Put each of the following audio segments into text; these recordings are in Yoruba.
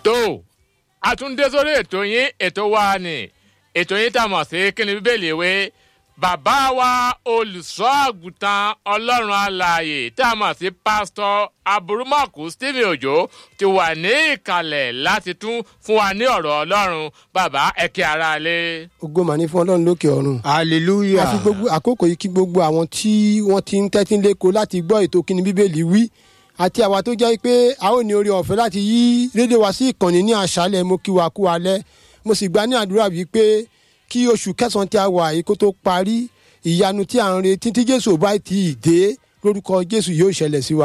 tó àtúndé sórí ètò yín ètò wa ni ètò yín tá a mọ̀ sí kíni bíbélì ìwé bàbá wa olùṣọ́ àgùntàn ọlọ́run alààyè tá a mọ̀ sí pásítọ̀ aburúmọ̀kù stephen ojo ti wà ní ìkàlẹ̀ láti tún fún wa ní ọ̀rọ̀ ọlọ́run bàbá ẹ̀kẹ́ ara lé. ògo mà ní fún ọlọ́run lókè ọ̀run. hallelujah. àfi gbogbo àkókò yìí kí gbogbo àwọn tí wọ́n ti ń tẹ́tí lẹ́kọ̀ọ́ láti gbọ́ ètò kíni bíbélì wí àti àwa tó jẹ́ pé a ó ní orí ọ̀fẹ́ láti yí rédíò wa sí ìkànnì ní àṣálẹ̀ mo kí wa kú alẹ́ mo sì gbà ní àdúrà bíi pé kí oṣù kẹsàn-án tí a wà yìí kó tó parí ìyanu tí à ń retí tí jésù ò bá ti dé lórúkọ jésù yóò ṣẹlẹ̀ sí wa.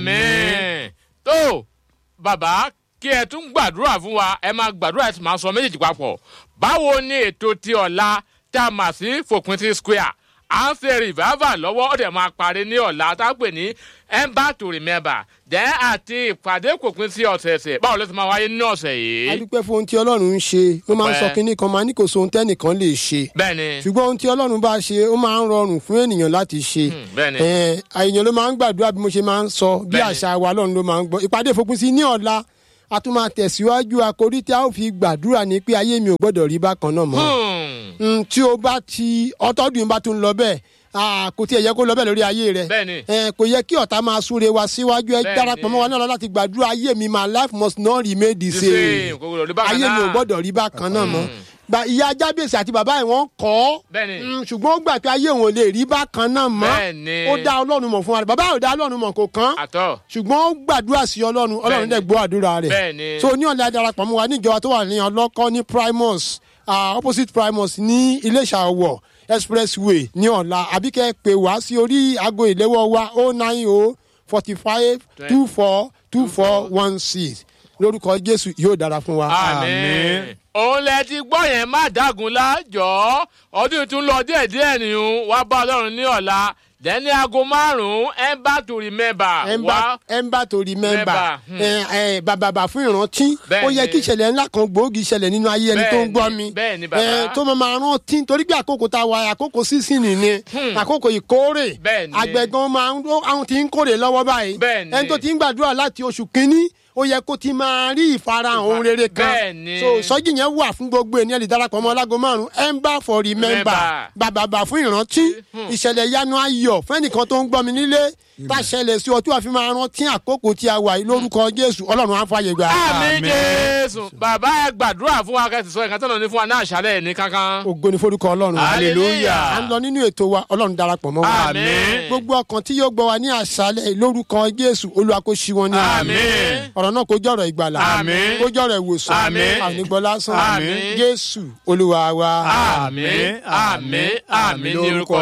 àmín tó bàbá kí ẹ tún gbàdúrà fún wa ẹ máa gbàdúrà ẹ sì máa sọ méjèèjì papọ̀ báwo ni ètò ti ọ̀la tá a mà sí fòpin sí square à ń ṣe revival lọ́wọ́ ó dẹ̀ máa parí ní ọ̀la tá a pè ní ember to remember dẹ́ àti ìpàdé kòpin sí ọ̀sẹ̀ẹ̀sẹ̀ báwo ló ti máa wáyé ní ọ̀sẹ̀ a yìí. dúpẹ́ fún ohun tí ọlọ́run ń ṣe mo máa ń sọ Ọpẹ́. kinní kan máa ní kò so ohun tẹ́nìkan lè ṣe bẹ́ẹ̀ni ṣùgbọ́n ohun tí ọlọ́run bá ṣe ó máa ń rọrùn fún ènìyàn láti ṣe bẹ́ẹ̀ni. Eh, èèyàn ló máa ń gbàdúrà bí mo ṣe máa ń sọ bí Bẹ́ẹ̀ni. àṣà wa ọlọ́run ló máa ń gbọ́ ìpàdé ìfòpin sí ní ọ̀la a tún máa tẹ̀síwájú àkórí tí a ó fi gbàdúrà ní pé ayé mi ò gbọ́dọ̀ rí bákan náà mọ́ Hmm. Mm, tí o bá ti ọtọ́dún bá tún lọ bẹ́ẹ̀ ah, kò tiẹ̀ yẹ kó lọ bẹ́ẹ̀ lórí ayé rẹ Bẹ́ẹ̀ni. Eh, kò yẹ kí ọ̀tá máa súre wa síwájú ẹ Bẹ́ẹ̀ni. darapọ̀ mọ́ wa náà lọ láti gbàdúrà ayé mi my life must not remain the The same same, kò gbọdọ̀ rí bákan ayé mi ò náà. gbọ́dọ̀ rí bákan náà mọ́ Gba- ìyá jábèsì àti bàbá ẹ̀ wọ́n kọ́ ọ́ Bẹ́ẹ̀ni. Mm, ṣùgbọ́n ó gbà pé ayé òun ò lè rí bákan náà mọ́ Bẹ́ẹ̀ni. ó dá ọlọ́run mọ̀ fún wa bàbá ò dá ọlọ́run mọ̀ kò kán àtọ̀ ṣùgbọ́n ó gbàdúrà sí ọlọ́run ọlọ́run Bẹ́ẹ̀ni. dẹ̀ gbọ́ àdúrà rẹ̀ Bẹ́ẹ̀ni. so ní ọ̀lẹ́ adarapọ̀ mọ́ wa ní ìjọba tó wà ní ọlọ́kọ́ ní primus ah, opposite primus ní iléṣà ọ̀wọ̀ expressway ní ọ̀la àbíkẹ́ pè wá sí orí aago ìléwọ́ wa o nine o forty five two four two four one six lórúkọ jésù yóò dára fún wa. àmín. òun lẹ ti gbọ́ yẹn má dágun lájọ́ ọdún tún lọ díẹ̀díẹ̀ nìyún wá bá ọlọ́run ní ọ̀la dẹ́ni aago márùn-ún ember to remember wá. ẹnba tó rí mẹ́mbà Remember, hmm. bàbàbà fún ìrántí Bẹ́ẹ̀ni. ó yẹ kí ìṣẹ̀lẹ̀ ńlá kan gbòógì ṣẹlẹ̀ nínú ayé ẹni tó ń gbọ́ mi Bẹ́ẹ̀ni, bàbá. Eh, tó máa máa rántí torí pé àkókò tá a wà àkókò sísìn nìyẹn àkókò ìkórè Bẹ́ẹ̀ni. àgbẹ̀gan máa ń àwọn tí ń kórè lọ́wọ́ báyìí Bẹ́ẹ̀ni. ẹni tó ti ń gbàdúrà láti oṣù kínní ó yẹ kó ti máa rí ìfarahàn ohun rere kan Bẹ́ẹ̀ni. so ìsọjí yẹn wà fún gbogbo ènìyàn lè darapọ̀ mọ́ ọlágo márùn ember for remember Remember. bàbàbà fún ìrántí ìṣẹ̀lẹ̀ yanu ayọ̀ fẹ́nìkan tó ń gbọ́ mi nílé tá a ṣẹlẹ̀ sí ọ tí wàá fi máa rántí àkókò tí a wà yìí lórúkọ jésù ọlọ́run á fàyè gbà. àmì jésù bàbá ẹ gbàdúrà fún wa kẹsì sọ ìkan tó lọ ní fún wa náà ṣàlẹ̀ ní kankan. ògo ni forúkọ ọlọ́run. Hallelujah. à ń lọ nínú ètò wa ọlọ́run darapọ̀ mọ́ wa. Àmín. gbogbo ọkàn tí yóò gbọ́ wa ní àṣálẹ̀ lórúkọ jésù olúwa kó ṣí wọn ní Àmín. ọ̀rọ̀ náà kó jọ̀rọ̀ ìgbàlà Àmín. kó jọ̀rọ̀ ìwòsàn Àmín. ànígbọ́ lásán Àmín. jésù olúwa wa. àmì àmì àmì ní orúkọ